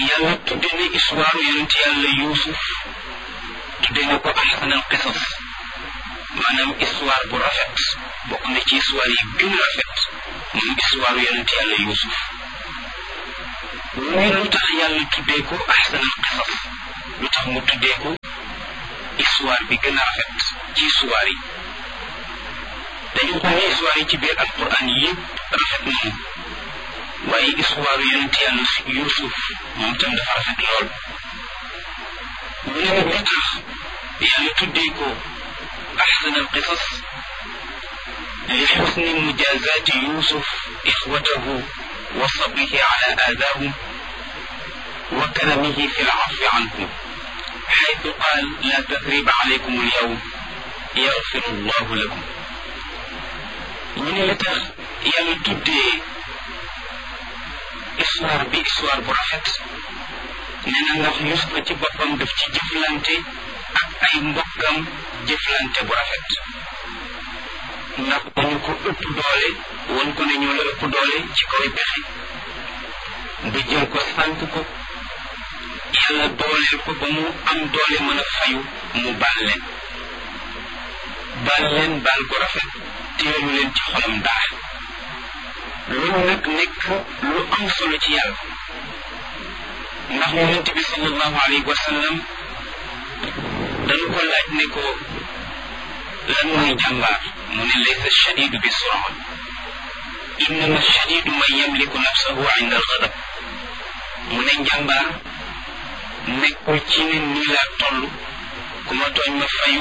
yàlla tudde na histoire yonent yàlla yuusuf tudde na ko ahsanal qisas maanaam histoire bu rafet bokk na ci histoire yi gën a rafet moom histoire yonent yàlla yuusuf muy lu tax yàlla tuddee ko ahsanal qisas lu tax mu tuddee ko histoire bi gën a rafet ci histoire yi dañu xool ne histoire yi ci biir alquran yëpp rafet nañu waaye histoire yonent yàlla yuusuf moom tam dafa rafet lool mu ne nag li tax yàlla tuddee ko أحسن القصص لحسن مجازات يوسف إخوته وصبره على آذاهم وكرمه في العفو عنهم حيث قال لا تثريب عليكم اليوم يغفر الله لكم من لتخ يالا تودي histoire bi histoire bu rafet nee na ndax Yuusufa ci boppam daf ci jëflante ak ay mbokkam jëflante bu rafet ndax dañu ko ëpp doole won ko ne ñoo la ëpp doole ci kaw pexe ba jël ko sànk ko yàlla dooleel ko ba mu am doole mën a fayu mu baal leen baal leen baal ko rafet teelu leen ci xolam dara loolu nag nekk lu am solo ci yàlla ndax yonent bi sallallahu alayhi wa sallam dañu ko laaj ne ko lan mooy jàmbaar mu ne laysa shadidu bi sura innama shadidu man yamliku nafsahu inda algadab mu ne njàmbaar nekkul ci ne nii laa toll ku ma tooñ ma fayu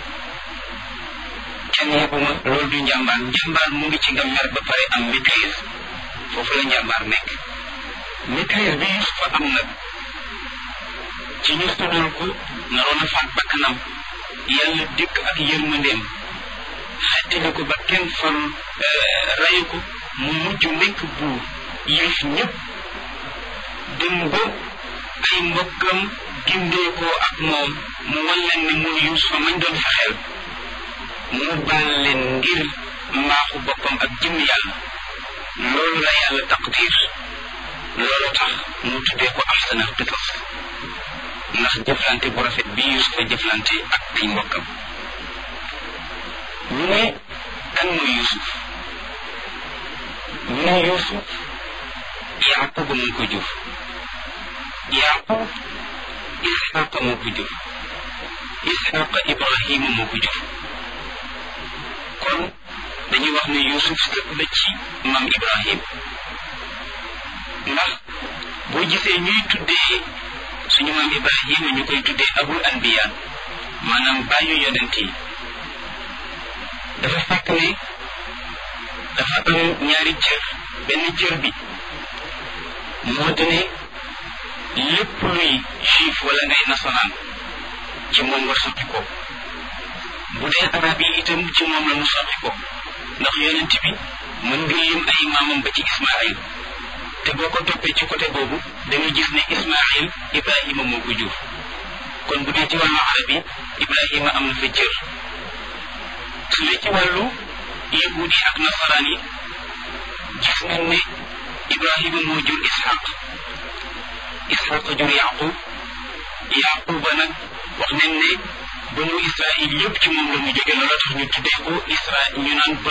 kenn yebuma loolu du njàmbaar njàmbaar mu ngi ci nga mer ba pare am maîtrise foofu la njàmbaar nekk maîtrise bi Yusufa am nag ci ñu tuddal ko naroon a faat bakkanam yàlla dikk ak yërmandeem xettali ko ba kenn far rayu ko mu mujj nekk buur yilif ñëpp dem ba ay mbokkam gindee ko ak moom mu wan leen ne muy Yusufa mañ doon fexeel mu baal leen ngir mbaaxu boppam ak jëm yàlla loolu la yàlla taqdir loolu tax mu tuddee ko ahsanal qisas ndax jëflante bu rafet bi Yusufa jëflante ak ay mbokkam ñu ne kan mooy Yusuf ñu ne Yusuf Yaquba moo ko jur Yaqub Isxaqa moo ko jur Isxaqa Ibrahima moo ko jur kon dañuy wax ne Yusuf sët la ci maam Ibrahim ndax boo gisee ñuy tuddee suñu maam Ibrahima ñu koy tuddee abul anbiya maanaam bàyyu yonent yi dafa fekk ne dafa am ñaari cër benn cër bi moo di ne lépp luy juif wala ngay nasaraan ci moom nga sotti ko bu dee arab yi itam ci moom la mu sotti ko ndax yonent bi mën nga lim ay maamam ba ci Ismaayil te boo ko toppee ci côté boobu da nga gis ne Ismaayil Ibrahima moo ko jur kon bu dee ci wàllu arab yi Ibrahima am na fa cër su dee ci wàllu yahuud yi ak nasaraan yi gis nañ ne Ibrahima moo jur Ishaq Ishaq jur Yaqub Yaquba nag wax nañ ne banu Israil yëpp ci moom la mu jóge loolu tax ñu tuddee ko Isra ñu naan